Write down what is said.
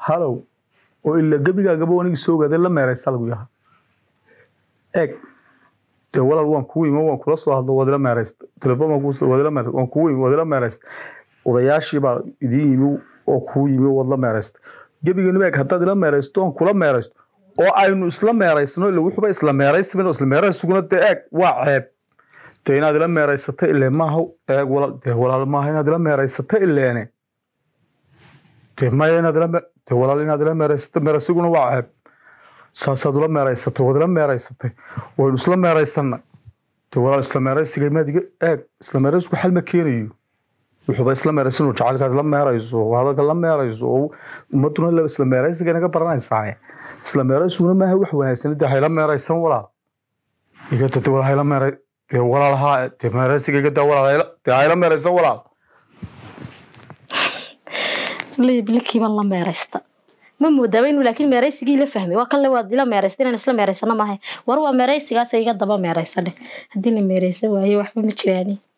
halow oo ila gebigaagaba anigi soo ogaaday la meeraysa lagu yaha eeg dee walaal waan kugu imi waan kula soo hadlo waad ila meeraysta telefoon waan kugu waad ila meeraysta waan kugu imi waad ila meeraysta odayaashii baa idiin yimi oo kugu yimi waad la meeraysta gebigeena eeg haddaad ila meeraysto aan kula meeraysto oo aynu isla meeraysano ila wuxuuba isla meeraysiban isla meeraysuguna dee eeg waa ceeb dee inaad ila meeraysata ile maaha eeg walaal dee walaal maaha inaad ila meeraysata ileene dee maya inaad ila me- dee walaal inaad ila meeraysata meeraysiguna waa ceeb saasaad ula meeraysatay waad ila meeraysatay waynu isla meeraysana dee walaal isla meeraysiga maad iga eeg isla meeraysigu xal ma keenayo wuxuuba isla meeraysan oo jacaylkaad la meerayso oo hadalka la meerayso oo ummaduna la- isla meeraysiga inaga baranaysaa isla meeraysiguna maaha wax wanaagsan dee hayla meeraysan walaal iga dade walaal hayla meeray dee walaal haa dee meeraysiga iga daa walaal hayla dee hayla meeraysan walaal liblikiiba la meeraysta ma moodaaba inuu laakiin meeraysigii la fahmay waa kanle waad ila meeraysta inaan isla meeraysano maahay war waa meeraysigaas iga daba meeraysa dheh haddii la meeraysan waayo waxba ma jiraani